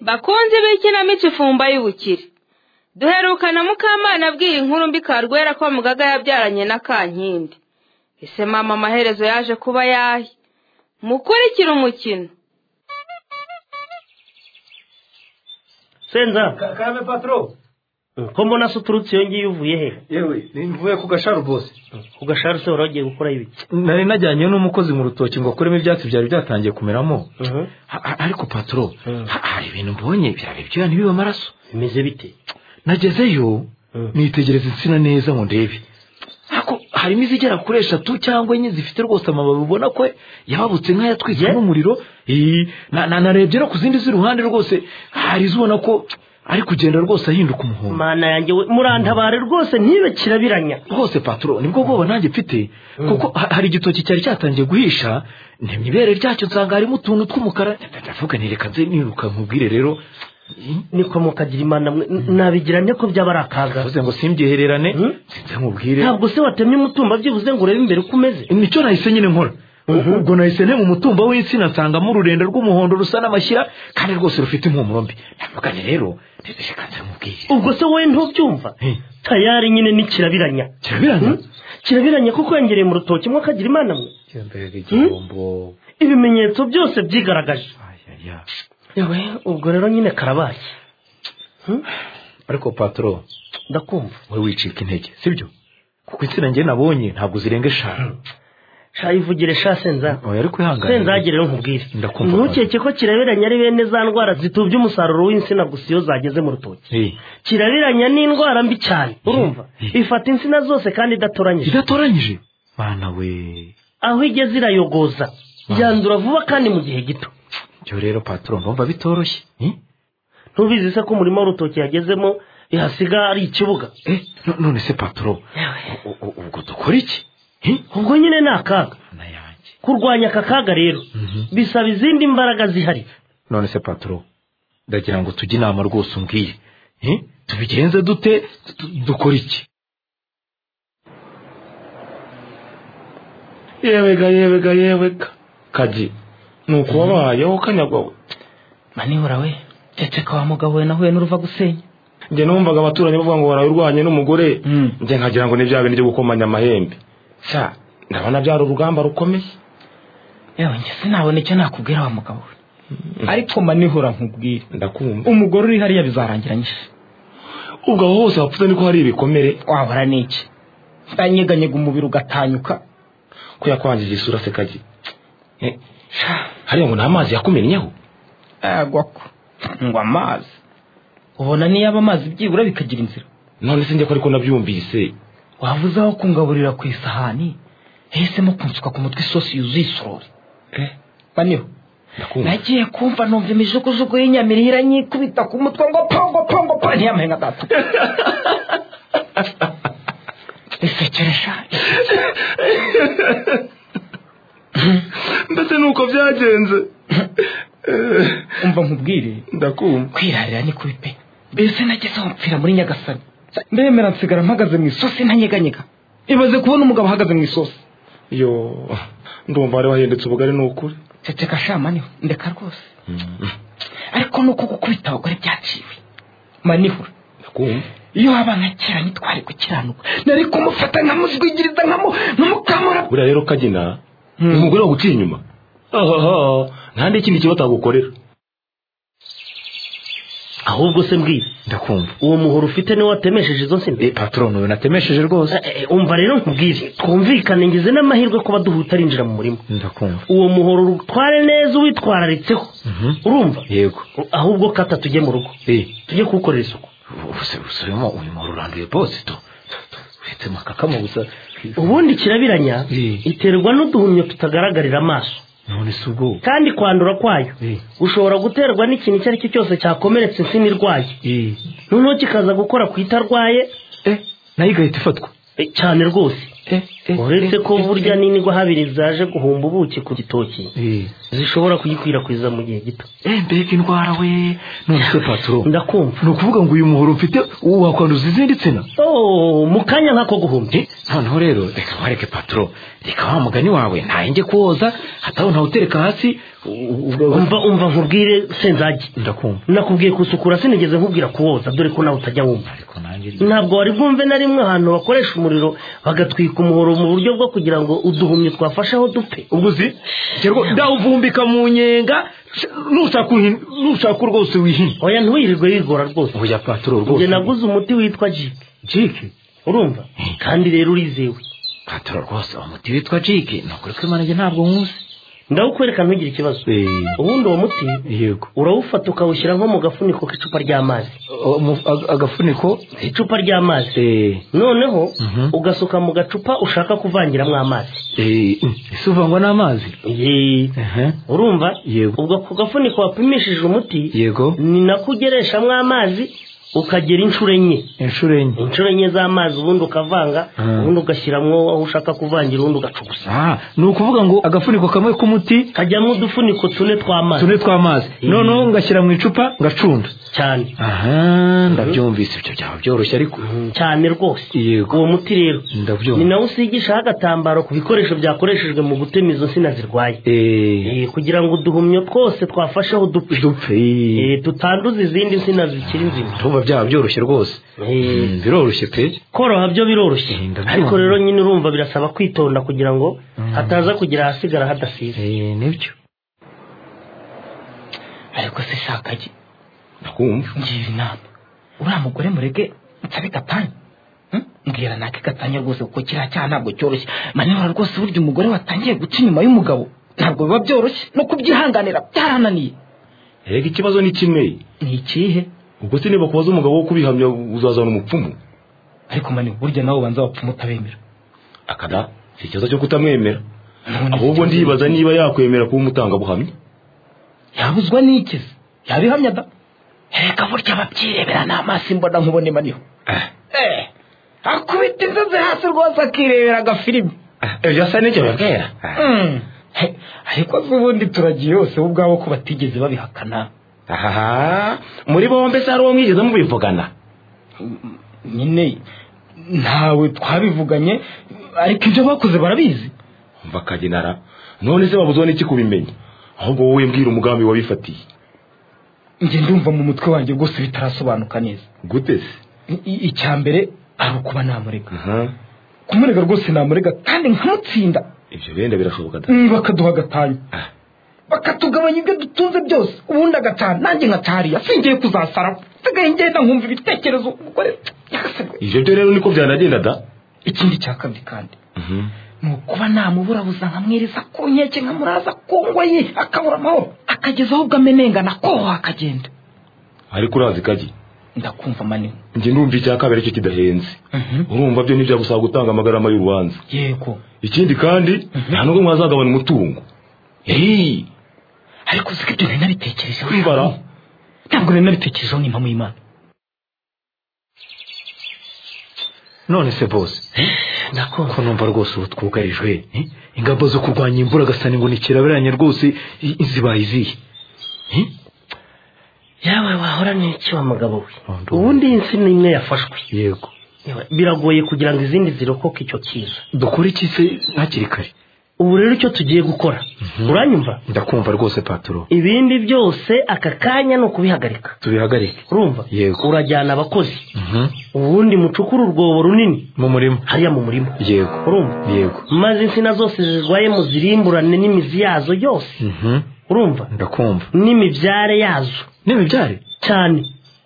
bakunzi b'ikinamico ifumba y'ubukire duherukana mukamana abwira inkuru mbi karwera ko mugaga yabyaranye na kankindi ese mama amaherezo yaje kuba yahe mukurikire umukino senza kakame patro ko mbona se uturutse iyo ngiyo uvuye he yewe nimvuye ku gasharu bose ku gasharu se wari wagiye gukora ibiki nari najyanye n'umukozi mu rutoki ngo akuremo ibyatsi byari byatangiye kumeramo Ha- ha- ariko patro Mm. ha- hari ibintu mbonye byari ibyuya ntibibe amaraso bimeze bite nagezeyo Mm. nitegereza insina neza ngo ndebe ariko harimo izigera kuri eshatu cyangwa enye zifite rwose amababi ubona ko yababutse nk'ayatwitswe Yeah. n'umuriro Eh, na- na- narebye no ku zindi z'iruhande rwose hari izibona ko ari kugenda rwose ahinduka umuhondo mana yanjye we murantabare rwose ntibe kirabiranya rwose paturo nibwo bwoba nanjye mfite kuko ha- hari igitoki cyari cyatangiye guhisha ntemye ibere ryacyo nsanga harimo utuntu tw'umukara ndavuga nti reka nze niruka nkubwire rero niko mukagira imana mwe N- nabigiranye ko byaba ari akaga bavuze ngo simbyehererane Mm. sinze nkubwire ntabwo se watemye umutumba byibuze ngo urebe imbere uko umeze nicyo nahise nyine nkora ubwo nahise ntema umutumba w'insina nsangamo ururenda rw'umuhondo rusa n'amashyira kandi rwose rufite impumuro mbi ndavuga nti rero ndetse reka nze nkubwire ubwo se wowe ntubyumva Eh. tayari nyine ni kirabiranya kirabirana Hmm? kirabiranya ko kwengereye mu rutoki mwe akagira imana mwe kirambere igihombo. ibimenyetso byose byigaragaje yewe ubwo rero nyine karabaye Hmm? ariko paturo ndakumva wowe wicika intege sibyo kuko insina njye nabonye ntabwo zirenga eshanu sha ivugire sha senza oya ariko ihangane senzagire rero nkubwire Ndakumva. ntukeke ko kirabiranya ari bene za ndwara zitubya umusaruro w'insina gusa iyo zageze mu rutoki Eh, kirabiranya ni indwara mbi cyane urumva ifata insina zose kandi idatoranyije idatoranyije bana we aho igeze irayogoza yandura vuba kandi mu gihe gito byo rero paturo mbumva bitoroshye Eh? ntubizi se ko umurima w'urutoki yagezemo yahasiga ari ikibuga Eh, no- none se paturo u- u- ubwo dukora iki Eh? ubwo nyine ni akaga na yanjye kurwanya aka kaga rero Mhm. bisaba izindi mbaraga zihari none se paturo ndagira ngo tujye inama rwose umbwiye Eh? tubigenze dute Du- du- dukora iki yewega yewega yewega kaji ni ukubabayeho kanyagwa we manihura we ndetse ko wa mugabo we nahuye n'uruva gusenya njye numvaga abaturanyi bavuga ngo warawe urwanye n'umugore Mm. njye nkagira ngo ni bya bindi byo gukomanya amahembe sa ndabona byari urugamba rukomeye yewe njye sinabona icyo nakubwira wa mugabo we ariko manihura nkubwire ndakumva umugore uri hariya bizarangiranyije ubwo aho hose wapfuze niko hari ibikomere wabura n'iki ndanyeganyega umubiri ugatanyuka ko yakwangiza isura se kaji Eh, hariya ngo ni amazi yakumennyeho yagwa ko ngo amazi ubona niyo aba amazi byibura bikagira inzira none se njye ko ariko nabyumvise wavuze aho kungaburira ku isahani yahisemo kunsuka ku mutwe isosi yuzuye isorori baniho ndakumva nagiye kumva numva imijugujugu y'inyamiri iranyikubita ku mutwe ngo pongo pongo pongo ntiyamahenga atatu isekeresha ndetse nuko byagenze umva nkubwire ndakumva kwirarira ni kubi pe mbese nagezeho mpfira muri nyagasani ndemera nsigara mpagaze mu isosi ntanyeganyega ibaze kubona umugabo ahagaze mu isosi yo ndumva wari wahindutse ubugari ni ukuri ceceka sha maniho ndeka rwose ariko nuko gukubita abagore byaciwe manihura ndakumva iyo waba nka kera ntitwari gukiranuka nari kumufata nkamuzwigiriza nkamu nkamukamura buriya rero kagina umugore waguciye inyuma ohoho nta n'ikindi kibazo atagukorera ahubwo se mbwira ndakumva uwo muhoro ufite niwo watemesheje izo nsimbi Eh, paturo none natemesheje rwose Eh, eh, umva rero nkubwire twumvikane ngize n'amahirwe kuba duhuta arinjira mu murima ndakumva uwo muhoro rutware neza uwitwararitseho Mhm. urumva yego ahubwo kata tujye mu rugo Eh, tujye kuwukorera isuku ubuse busubemo uyu muntu uranduye bose tu uretse amakakama gusa ubundi kirabiranya Eh. iterwa n'uduhumyo tutagaragarira amaso none si ubwo kandi kwandura kwayo Eh. ushobora guterwa n'ikintu icyo ari cyo cyose cyakomeretse insina irwaye Eh, noneho kikaza gukora ku itarwaye eh, nayo igahita ifatwa eh, cyane rwose uretse ko burya n'indwa habiri zaje guhumba ubuki ku gitoki Eh, zishobora kuyikwirakwiza mu gihe gito eh, mbega indwara we none se patoro ndakumva ni ukuvuga ngo uyu muhoro mfite ubu wakwanduza izindi nsina Oh, mu kanya nk'ako guhumba Eh, noneho rero reka wareke patoro reka wa mugani wawe ntayenge kuwoza hatabona utereka hasi umva umva nkubwire senzagi ndakumva nakubwiye gusukura sinigeze nkubwira kuwoza dore ko nawe utajya wumva ariko nanjye ntabwo wari bwumve na rimwe ahantu bakoresha umuriro bagatwika umuhoro mu buryo bwo kugira ngo uduhumye twafasheho dupfe ubwo uzi ndawuvumbika mu nyenga nushaka uhin- nushaka rwose wihina oya ntuyirirwe yigora rwose oya patoro njye rwose naguze umuti witwa jike jike urumva kandi rero urizewe patoro rwose uwo muti witwa jike ni ukuri kw'imanage ntabwo nkuzi ndawukwereka ntugire ikibazo ubundi uwo muti yego urawufata ukawushyira nko mu gafuniko k'icupa ry'amazi O- mu- ag- agafuniko icupa ry'amazi eh, noneho Mhm. ugasuka mu gacupa ushaka kuvangiramo amazi eh, ese uvangwa n'amazi Yee. Ehe. urumva Yego. ubwo ku gafuniko wapimishije umuti yego ni nako ugereshamo amazi ukagera inshuro enye inshuro enye inshuro enye z'amazi ubundi ukavanga Mm. ubundi ugashyiramo aho ushaka kuvangira ubundi ugacugusa Ah, ni ukuvuga ngo agafuniko kamwe k'umuti kajyamo udufuniko tune tw'amazi tune tw'amazi noneho ngashyira mu icupa ngacunda cyane aha ndabyumvise ibyo byaba byoroshye ariko cyane rwose Yego. uwo muti rero ni ndabyumva nawo usigishaho agatambaro ku bikoresho byakoreshejwe mu gutema izo nsina zirwaye Eh, Eh, kugira ngo uduhumyo twose twafasheho dupfe dupfe Eh, tutanduza izindi nsina zikiri nzima ndumva byaba byoroshye rwose Eh, Mm, biroroshye pe koroha byo biroroshye Eh, ndabyumva. ariko rero nyine urumva birasaba kwitonda kugira ngo hataza kugira ahasigara hadasize Eh, nibyo ariko se shakagi ndakumva ngira inama uriya mugore mureke nsabe gatanya Hmm? mbwira nake gatanya rwose kuko kiriya cyaha ntabwo cyoroshye manibura rwose burya umugore watangiye guca inyuma y'umugabo ntabwo biba byoroshye no kubyihanganira byarananiye reka ikibazo ni kimwe ni ikihe ubwo se niba kubaza umugabo wo kubihamya uzazana umupfumu ariko mani burya nawe ubanza wapfuma utabemera akada si ikibazo cyo kutamwemera None ahubwo se- ndibaza niba yakwemera kuba umutangabuhamya yabuzwa n'ikizi yabihamya da reka burya ababyirebera n'amaso imbona nkubone maniho Eh, akubita inzozi hasi rwose akirebera agafilimi ibyo asa n'icyo babwera Mm. He, ariko se ubundi turagiye hose bo ubwabo ko batigeze babihakana aha muri bombe se hari uwo mwigeze mubivugana nyine ntawe twabivuganye ariko ibyo bakoze barabizi umva kagenara none se babuzeho n'iki kubimenya ahubwo wowe mbwira umugambi wabifatiye njye ndumva mu mutwe wanjye rwose bitarasobanuka neza gute se I- i- icya mbere ari ukuba namurega Aha. kumurega rwose namurega kandi nkamutsinda ibyo wenda birashoboka da Mm, bakaduha agatanya Ah. bakatugabanya ibyo dutunze byose ubundi agataha nanjye nkatahariya singiye kuzasaraho nsigaye ngenda nkumva ibitekerezo umugore yakasabwe ibyo byo rero niko byanagenda da ikindi cya kabiri kandi ni ukuba namubura buza nkamwiriza ku nkeke nkamuraza ku ngo ye akabura amahoro akageza ahubwo amenengana koho akagenda ariko urazi kagi ndakumva manini njye ndumva icya kabiri aricyo kidahenze urumva byo ntibyagusaba gutanga amagarama y'urubanza yego ikindi kandi nta nubwo mwazagabana umutungo Hey, ariko uziko ibyo nari nabitekerejeho mbara ntabwo nari nabitekerejeho ni impamvu y'imana none se bose ndakumva ko numva rwose ubu twugarijwe eh? ingamba zo kurwanya imvura agasani ngo nikirabiranye rwose i- zibaye izihe yawe wahora n'iki wa mugabo we Oh, ndumva. ubundi iyi nsina imwe yafashwe yego Yewe, biragoye kugira ngo izindi zirokoke icyo kiza dukore iki se hakiri kare ubu rero icyo tugiye gukora uranyumva ndakumva rwose patoro ibindi byose aka kanya ni ukubihagarika tubihagarike urumva Yego. urajyana abakozi Mhm. ubundi mucukure urwobo runini mu murima hariya mu murima yego urumva yego maze insina zose zirwaye muzirimburane n'imizi yazo yose Mhm. urumva ndakumva n'imibyare yazo n'imibyare cyane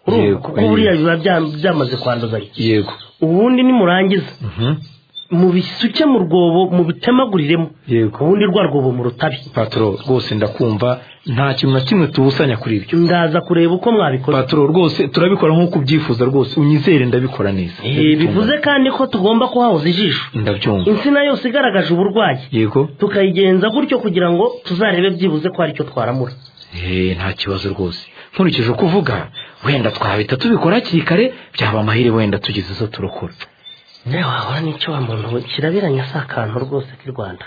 urumva Yego, kuko eh. buriya biba bya- byamaze kwanduzanya yego ubundi nimurangiza Mhm. mubisuke mu rwobo mubitemaguriremo yego ubundi rwa rwobo mu rutabi patoro rwose ndakumva nta kintu na kimwe tubusanya kuri ibyo ndaza kureba uko mwabikoze patoro rwose turabikora nk'uko ubyifuza rwose unyizere ndabikora neza Eh, bivuze kandi ko tugomba kuhahoza ijisho ndabyumva insina yose igaragaje uburwayi yego tukayigenza gutyo kugira ngo tuzarebe byibuze ko hari icyo twaramura Eh, nta kibazo rwose nkurikije uko uvuga wenda twahita tubikora hakiri kare byaba amahire wenda tugize izo turokora nawe wahora n'icyo wa muntu we kirabiranye si akantu rwose k'i rwanda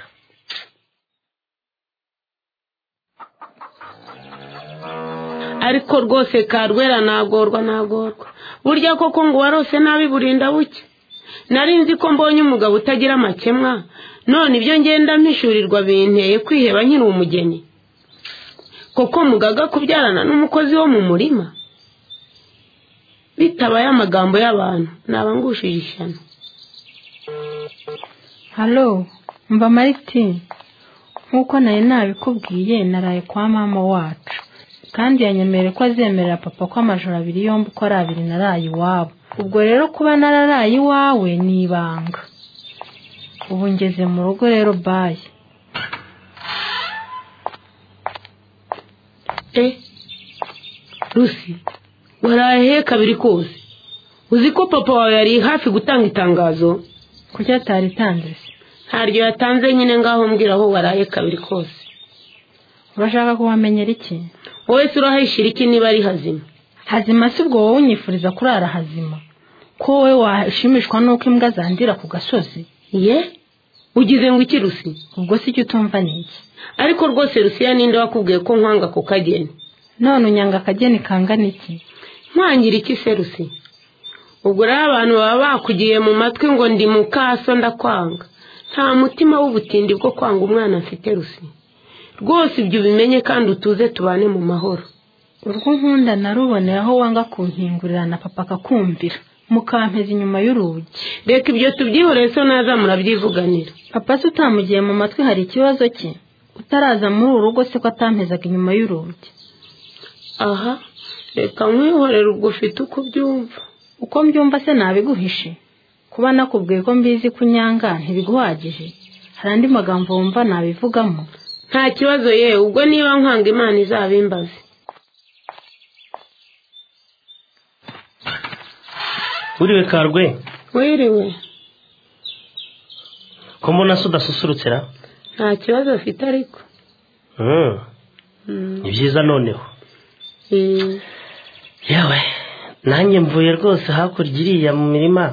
ariko rwose karwera nagorwa nagorwa burya koko ngo warose nabi burinda buke nari nzi ko mbonye umugabo utagira amakemwa none ibyo ngenda mpishurirwa binteye kwiheba nkiri umugeni koko mugaga kubyarana n'umukozi wo mu murima bitabaye amagambo y'abantu nabangushije ishyano halo mba mariti nk'uko nari nabikubwiye naraye kwa mama wacu kandi yanyemereye ko azemerera papa ko amajoro abiri yombi uko ari abiri naraye iwabo ubwo rero kuba nararaye iwawe ni ibanga ubu ngeze mu rugo rero bayi e rusi waraye he kabiri kose uzi ko papa wawe yari hafi gutanga itangazo kuki ataritanze se ntaryo yatanze nyine ngaho mbwira aho waraye kabiri kose urashaka kuhamenyera iki wowe si urahayishira iki niba ari hazima hazima si ubwo wowe unyifuriza kurara hazima ko wowe washimishwa n'uko imbwa zandira ku gasozi ye ugize ngo iki rusi ubwo si cyo utumva ni iki ariko rwose rusiya ninde wakubwiye ko nkwanga ku kageni none unyanga akageni kangana iki nkangira iki se rusi ubwo rero abantu baba bakugiye mu matwi ngo ndi mu kaso ndakwanga nta mutima w'ubutindi bwo kwanga umwana mfite rusi rwose ibyo ubimenye kandi utuze tubane mu mahoro urwo nkunda naruboneye aho wanga kunkingurira na papa akakumvira mukampeza inyuma y'urugi reka ibyo tubyihoreye so naza murabyivuganira papa se utamugiye mu matwi hari ikibazo cye utaraza muri uru rugo se ko atampezaga inyuma y'urugi aha reka nkwihorere ubwo ufite uko ubyumva uko mbyumva se nabiguhishe kuba nakubwiye ko mbizi ko unyanga ntibiguhagije hari andi magambo wumva nabivugamo nta kibazo ye ubwo niba nkwanga imana izabimbaze uriwe karwe wiriwe ko mbona se udasusurukira nta kibazo afite ariko Mm. Mm. ni byiza noneho Mm. yewe nanjye mvuye rwose hakurya iriya mu mirima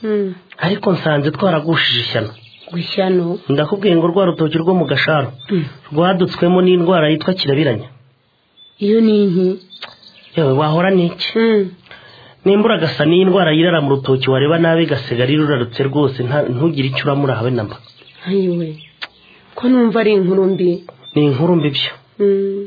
Mm. ariko nsanze twaragushije ishyano gushya no ndakubwiye ngo rwa rutoki rwo mu gasharo rwadutswemo n'indwara yitwa kirabiranya iyo ni inki yewe wahora n'iki Mm. nimbura agasa n'indwara yirara mu rutoki wareba nabi gasigara irurarutse rwose nta- ntugire icyo uramura habe namba ayiwe ko numva ari inkuru mbi ni inkuru mbi byo Mm.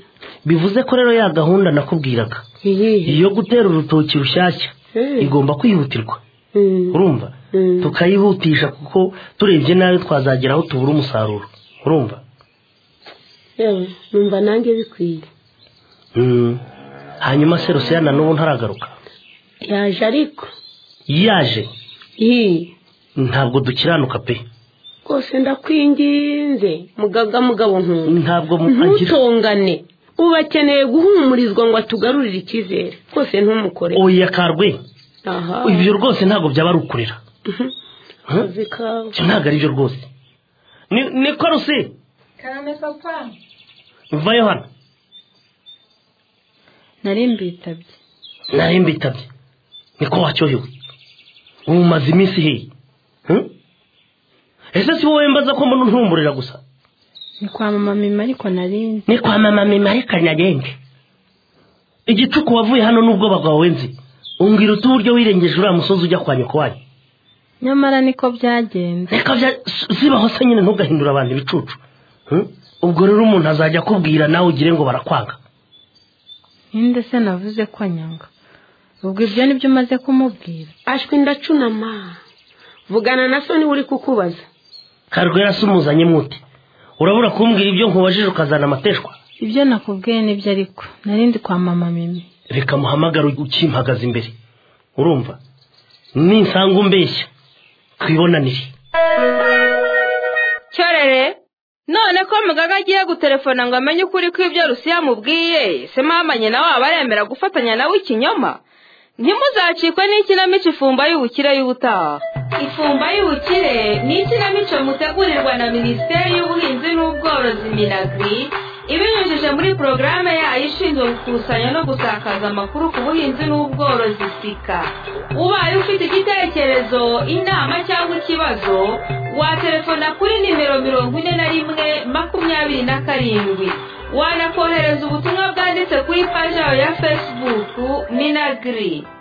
bivuze ko rero ya gahunda nakubwiraga iyihe iyo gutera urutoki rushyashya Eh. igomba kwihutirwa Mm. urumva Mm. tukayihutisha kuko turebye nabi twazagera aho tubura umusaruro urumva yewe numva nanjye bikwiye Mm. hanyuma se rusiya na n'ubu ntaragaruka yaje ariko yaje iyi ntabwo dukiranuka pe rwose ndakwinginze mugaga mugabo nkunda ntabwo mu- agira ntutongane ubu akeneye guhumurizwa ngo atugarurire icyizere rwose ntumukore oya karwe aha ibyo rwose ntabwo byaba ari ukurira akazi kawe ibyo ntabwo ari byo rwose ni ni ko rusi kane papa vayo hano nari mbitabye nari mbitabye niko wacyohewe ubu maze iminsi hehe Hmm? ese si wowe mbaza ko mbona ntumburira gusa ni kwa mama mima ariko nari ni kwa mama mimari kanyagenge igicuku wavuye hano n'ubwoba bwawe nzi umbwira uti uburyo wirengeje uriya musozi ujya kwa nyoko wanyu nyamara niko byagenze reka bya si- sibaho se nyine ntugahindure abantu ibicucu Hmm? ubwo rero umuntu azajya akubwira nawe ugire ngo barakwanga ninde se navuze ko nyanga ubwo ibyo nibyo umaze kumubwira ashwi ndacunama vugana na so niwe uri kukubaza karwera se umuzanye mwute urabura kumbwira ibyo nkubajije ukazana amateshwa ibyo nakubwiye nibyo ariko nari ndi kwa mama mimi reka muhamagare ukimpagaze imbere urumva ninsanga umbeshya twibonanire cyorere none ko mugaga agiye guterefona ngo amenye ukuri kw'ibyo rusiya amubwiye se mama nyina waba aremera gufatanya nawe ikinyoma ntimuzacikwe n'ikinamico ifumba y'ubukire y'ubutaha ifumba y'ubukire ni ikinamico mutegurirwa na minisiteri y'ubuhinzi n'ubworozi minagri ibinyujije muri porogaramu yayo ishinzwe gukusanya no gusakaza amakuru ku buhinzi n'ubworozi sika ubaye ufite igitekerezo inama cyangwa ikibazo waterefona kuri nimero mirongo ine na rimwe makumyabiri na karindwi wanakohereza ubutumwa bwanditse kuri paji yawe ya fesibuku minagiri